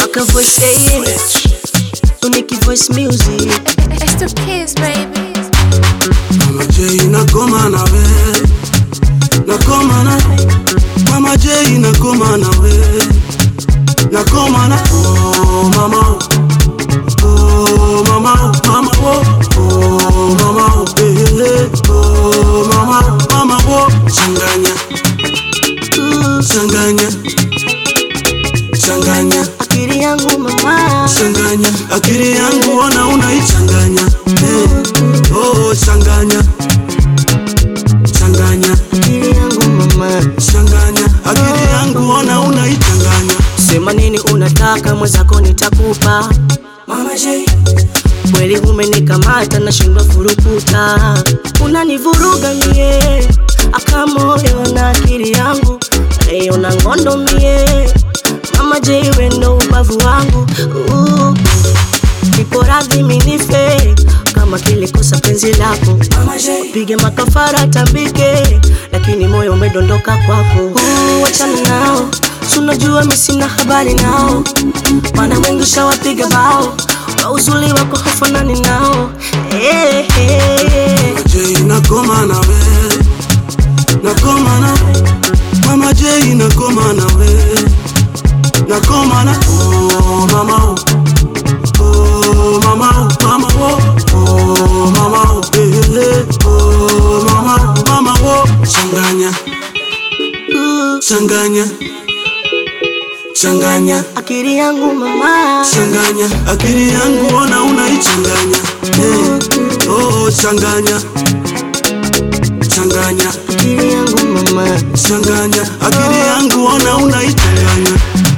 Waka voice yeah, Unique voice music It's the kids, baby. Mama J nakoma nawe nakoma na Mama J nakoma nawe nakoma na oh mama oh mama mama oh oh mama oh eh, eh, oh mama mama oh changanya Mm, changanya changanya Akili yangu mama changanya akili yangu ona unaichanganya eh, oh changanya changanya Akili yangu mama changanya akili yangu ona unaichanganya Sema nini unataka mwenzako nitakupa Mama J Kweli umenikamata nashindwa furukuta Unanivuruga mie Akamoyo na akili yangu Leo na ngondo mie Mama J we ndo ubavu wangu uh. Niko radhi minife Kama kilikosa penzi lako Mama J pige makafara tambike, lakini moyo umedondoka kwako. Uh, Wachana nao, sunajua mi sina habari nao, maana wengi shawapiga bao kwa uzuri wako hafanani nao. Hey, hey. J nakoma nawe nakoma na Mama J nakoma nawe nakoma na oh mama oh oh mama oh mama oh oh mama oh eh, eh, oh mama mama oh changanya Uh, changanya changanya akili yangu mama, changanya akili yangu ona unaichanganya hey. oh changanya changanya akili yangu mama. changanya akili yangu ona unaichanganya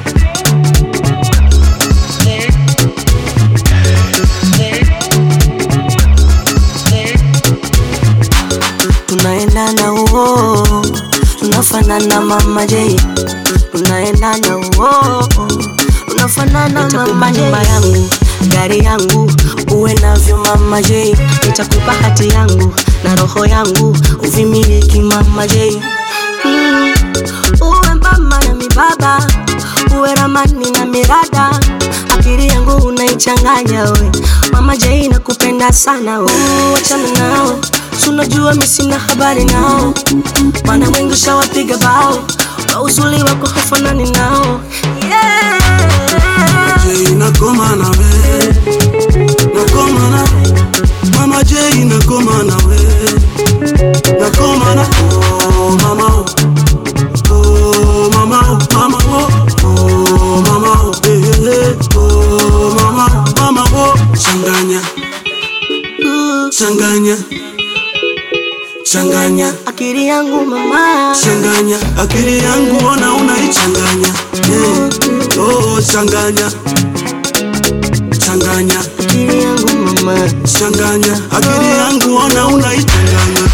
tunaendana uo, tunafanana mama J, tunaendana uo, tunafanana mama J. nyumba yangu, gari yangu, uwe navyo mama J, nitakupa hati yangu na roho yangu, uvimiliki mama J. Mm, uwe mama na mibaba, uwe ramani na mirada, akili yangu unaichanganya we, mama J nakupenda sana we, wachana nao Sunajua mi sina habari nao, maana wengi shawapiga bao kwa uzuri wako hafanani nao. Yeah. J nakoma nawe nakoma na Mama J nakoma nawe nakoma na oh mama oh oh mama oh mama oh oh mama oh eh, eh, oh mama mama oh changanya Uh, changanya changanya akili yangu mama, changanya akili yangu ona unaichanganya hey. oh changanya changanya akili yangu mama. changanya akili yangu ona unaichanganya